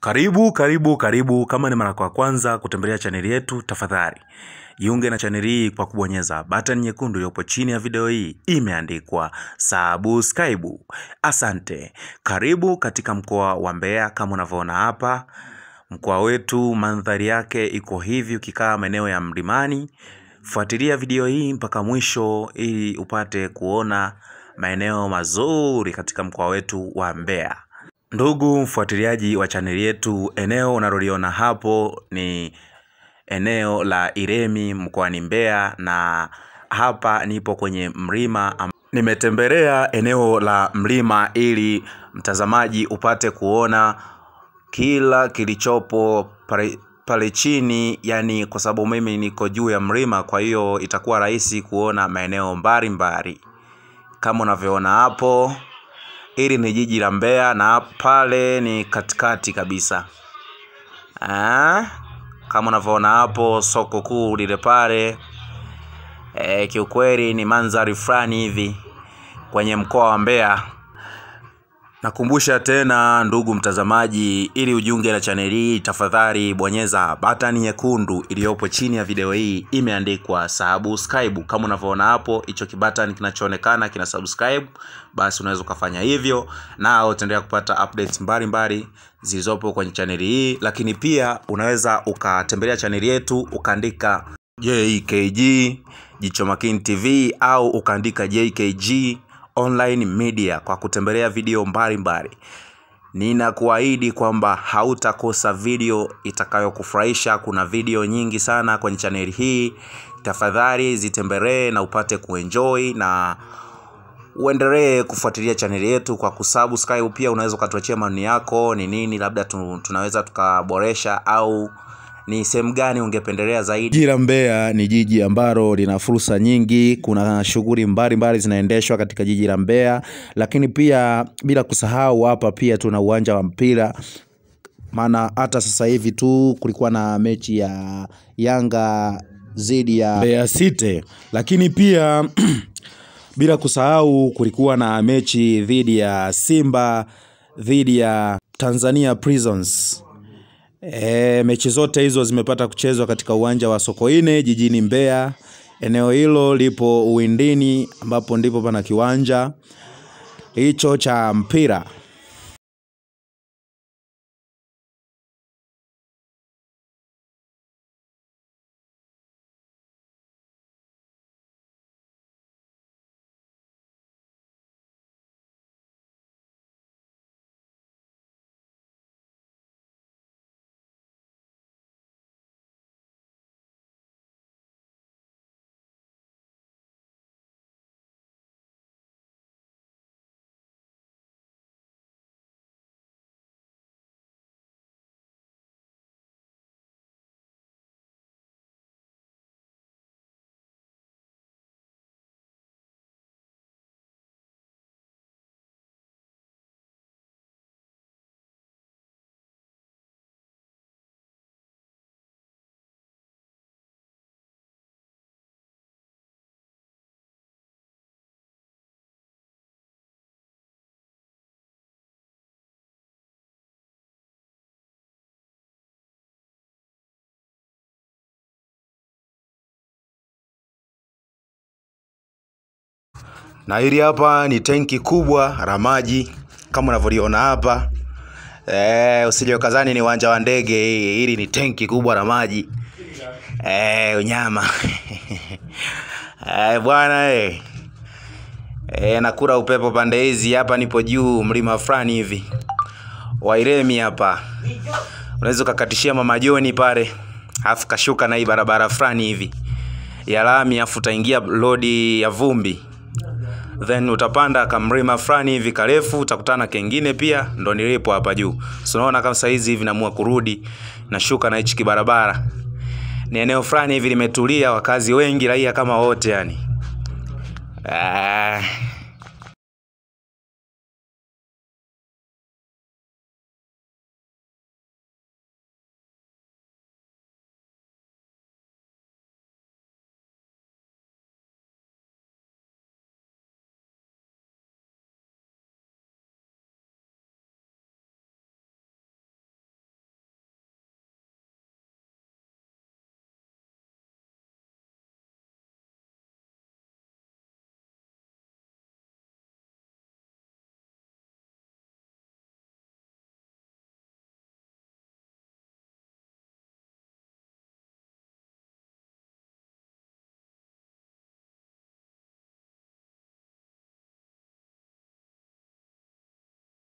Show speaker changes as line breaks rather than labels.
Karibu, karibu, karibu. Kama ni mara kwa kwanza kutembelea chaneli yetu, tafadhali jiunge na chaneli hii kwa kubonyeza button nyekundu iliyopo chini ya video hii, imeandikwa subscribe. Asante. Karibu katika mkoa wa Mbeya. Kama unavyoona hapa, mkoa wetu mandhari yake iko hivi. Ukikaa maeneo ya mlimani, fuatilia video hii mpaka mwisho ili upate kuona maeneo mazuri katika mkoa wetu wa Mbeya. Ndugu mfuatiliaji wa chaneli yetu, eneo unaloliona hapo ni eneo la Iremi mkoani Mbeya, na hapa nipo kwenye mlima. am- Nimetembelea eneo la mlima ili mtazamaji upate kuona kila kilichopo pale, pale chini, yani kwa sababu mimi niko juu ya mlima, kwa hiyo itakuwa rahisi kuona maeneo mbalimbali kama unavyoona hapo. Hili ni jiji la Mbeya na pale ni katikati kabisa. Ah, kama unavyoona hapo soko kuu lile pale. E, kiukweli ni mandhari fulani hivi kwenye mkoa wa Mbeya. Nakumbusha tena ndugu mtazamaji, ili ujiunge na chaneli hii, tafadhali bonyeza batani nyekundu iliyopo chini ya video hii, imeandikwa subscribe. Kama unavyoona hapo, hicho kibatani kinachoonekana kina subscribe, basi unaweza ukafanya hivyo, na utaendelea kupata updates mbalimbali zilizopo kwenye chaneli hii. Lakini pia unaweza ukatembelea chaneli yetu ukaandika JKG Jicho Makini TV au ukaandika JKG Online Media kwa kutembelea video mbalimbali. Ninakuahidi kwamba hautakosa video itakayokufurahisha. Kuna video nyingi sana kwenye chaneli hii, tafadhali zitembelee na upate kuenjoy na uendelee kufuatilia chaneli yetu kwa kusubscribe. Pia unaweza ukatuachia maoni yako, ni nini labda tu, tunaweza tukaboresha au ni sehemu gani ungependelea zaidi.
Jiji la Mbeya ni jiji ambalo lina fursa nyingi. Kuna shughuli mbalimbali zinaendeshwa katika jiji la Mbeya, lakini pia bila kusahau hapa pia tuna uwanja wa mpira, maana hata sasa hivi tu kulikuwa na mechi ya Yanga dhidi ya Mbeya City, lakini pia bila kusahau kulikuwa na mechi dhidi ya Simba dhidi ya Tanzania Prisons. E, mechi zote hizo zimepata kuchezwa katika uwanja wa Sokoine jijini Mbeya. Eneo hilo lipo Uwindini ambapo ndipo pana kiwanja hicho cha mpira.
na hili hapa ni tenki kubwa la maji kama unavyoliona hapa e, usije ukazani ni uwanja wa ndege hii hili ni tenki kubwa la maji e, unyama e, bwana e. E, nakula upepo pande hizi hapa nipo juu mlima fulani hivi wairemi hapa unaweza ukakatishia mama joni pale alafu kashuka na hii barabara fulani hivi ya lami afu utaingia lodi ya vumbi then utapanda kamlima fulani hivi karefu utakutana kengine pia ndo nilipo hapa juu so unaona kama saizi hivi naamua kurudi nashuka na hichi kibarabara ni eneo fulani hivi limetulia wakazi wengi raia kama wote yani ah.